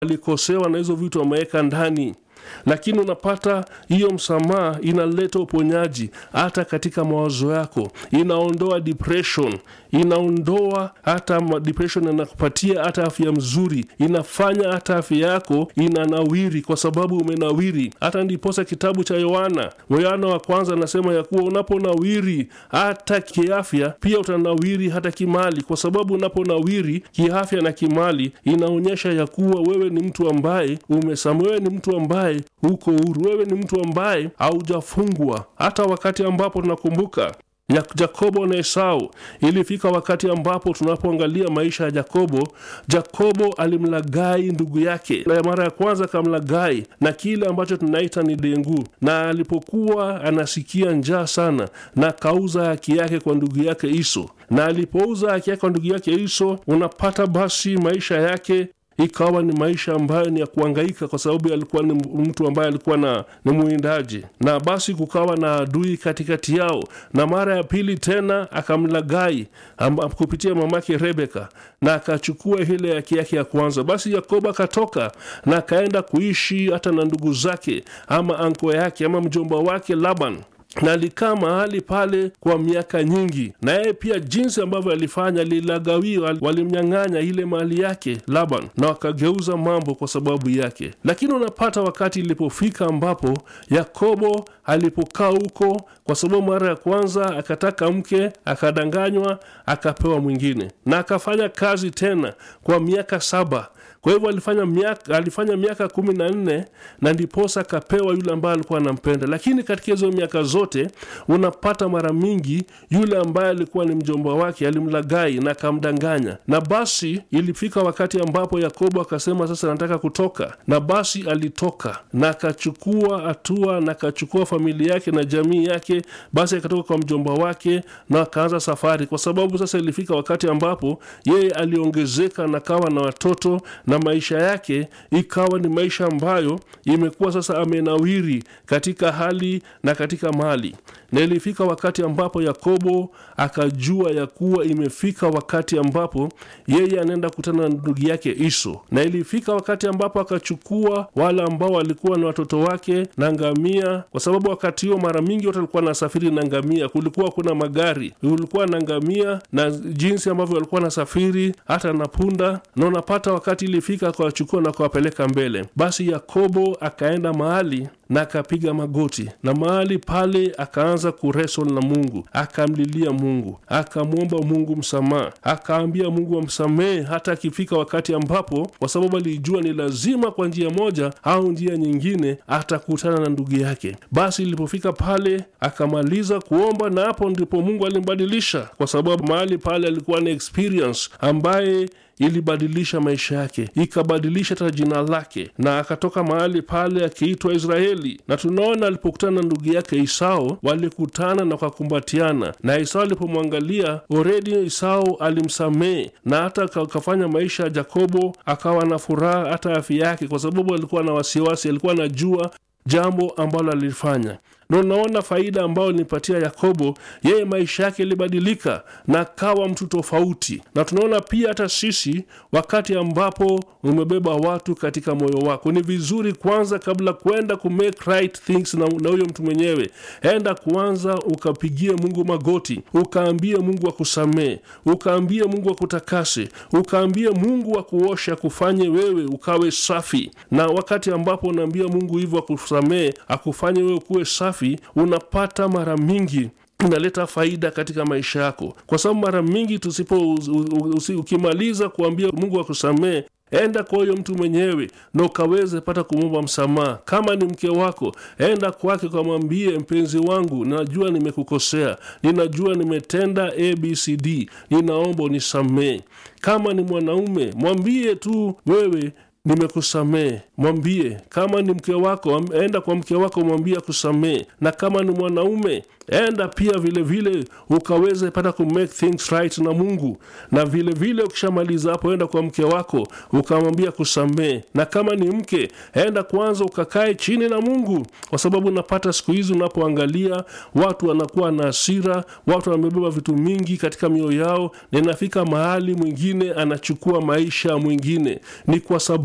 alikosewa na hizo vitu ameweka ndani lakini unapata hiyo msamaha inaleta uponyaji hata katika mawazo yako inaondoa depression inaondoa hata ma- depression inakupatia hata afya mzuri inafanya hata afya yako inanawiri kwa sababu umenawiri hata ndiposa kitabu cha yohana yohana wa kwanza anasema ya kuwa unaponawiri hata kiafya pia utanawiri hata kimali kwa sababu unaponawiri kiafya na kimali inaonyesha ya kuwa wewe ni mtu ambaye umesama wewe ni mtu ambaye uko huru wewe ni mtu ambaye haujafungwa hata wakati ambapo tunakumbuka ya Yakobo na Esau. Ilifika wakati ambapo tunapoangalia maisha ya Yakobo, Yakobo alimlagai ndugu yake, na mara ya kwanza akamlagai na kile ambacho tunaita ni dengu, na alipokuwa anasikia njaa sana, na akauza haki yake kwa ndugu yake Iso, na alipouza haki yake kwa ndugu yake Iso, unapata basi maisha yake ikawa ni maisha ambayo ni ya kuangaika kwa sababu alikuwa ni mtu ambaye alikuwa na ni mwindaji na basi kukawa na adui katikati yao na mara ya pili tena akamlagai amba, kupitia mamake rebeka na akachukua ile haki yake ya kwanza basi yakobo akatoka na akaenda kuishi hata na ndugu zake ama anko yake ama mjomba wake laban na alikaa mahali pale kwa miaka nyingi na yeye pia jinsi ambavyo alifanya lilagawiwa walimnyang'anya ile mali yake laban na wakageuza mambo kwa sababu yake lakini unapata wakati ilipofika ambapo yakobo alipokaa huko kwa sababu mara ya kwanza akataka mke akadanganywa akapewa mwingine na akafanya kazi tena kwa miaka saba kwa hivyo alifanya miaka, alifanya miaka kumi na nne na ndiposa akapewa yule ambaye alikuwa anampenda lakini katika hizo miaka zote unapata mara mingi yule ambaye alikuwa ni mjomba wake alimlagai na akamdanganya na basi ilifika wakati ambapo yakobo akasema sasa nataka kutoka na basi alitoka na akachukua hatua na akachukua familia yake na jamii yake basi akatoka kwa mjomba wake na akaanza safari kwa sababu sasa ilifika wakati ambapo yeye aliongezeka na kawa na watoto na maisha yake ikawa ni maisha ambayo imekuwa sasa amenawiri katika hali na katika mali na ilifika wakati ambapo yakobo akajua ya kuwa imefika wakati ambapo yeye anaenda kutana na ndugu yake iso na ilifika wakati ambapo akachukua wale ambao walikuwa ni watoto wake na ngamia kwa sababu wakati huo mara mingi watu walikuwa nasafiri na ngamia kulikuwa kuna magari kulikuwa na ngamia na jinsi ambavyo walikuwa nasafiri hata na punda na unapata wakati ilifika akawachukua na kuwapeleka mbele basi yakobo akaenda mahali na akapiga magoti na mahali pale akaanza kuresol na mungu akamlilia mungu akamwomba mungu msamaha akaambia mungu amsamehe hata akifika wakati ambapo kwa sababu alijua ni lazima kwa njia moja au njia nyingine atakutana na ndugu yake basi ilipofika pale akamaliza kuomba na hapo ndipo mungu alimbadilisha kwa sababu mahali pale alikuwa na experience ambaye ilibadilisha maisha yake ikabadilisha hata jina lake na akatoka mahali pale akiitwa israeli na tunaona alipokutana na ndugu yake isao walikutana na wakakumbatiana na isao alipomwangalia oredi isao alimsamehe na hata akafanya maisha ya jakobo akawa na furaha hata afya yake kwa sababu alikuwa na wasiwasi alikuwa anajua jambo ambalo alifanya na unaona faida ambayo nilipatia yakobo yeye maisha yake ilibadilika na akawa mtu tofauti na tunaona pia hata sisi wakati ambapo umebeba watu katika moyo wako ni vizuri kwanza kabla kwenda ku make right things na na huyo mtu mwenyewe enda kwanza ukapigie mungu magoti ukaambie mungu akusamee ukaambie mungu akutakase ukaambie mungu akuosha akufanye wewe ukawe safi na wakati ambapo unaambia mungu hivyo akusamee akufanye wewe kuwe safi unapata mara mingi inaleta faida katika maisha yako kwa sababu mara mingi tusipo usi, ukimaliza kuambia mungu akusamee enda kwa huyo mtu mwenyewe na ukaweze pata kumwomba msamaha kama ni mke wako enda kwake ukamwambie mpenzi wangu najua nimekukosea ninajua nimetenda abcd ninaomba unisamee kama ni mwanaume mwambie tu wewe nimekusamee mwambie kama ni mke wako enda kwa mke wako mwambie akusamee na kama ni mwanaume enda pia vile vile ukaweze pata ku make things right na mungu na vile vile ukishamaliza hapo enda kwa mke wako ukamwambia kusamee na kama ni mke enda kwanza ukakae chini na mungu kwa sababu unapata siku hizi unapoangalia watu wanakuwa na hasira watu wamebeba vitu mingi katika mioyo yao na inafika mahali mwingine anachukua maisha mwingine ni kwa sababu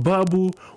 sababu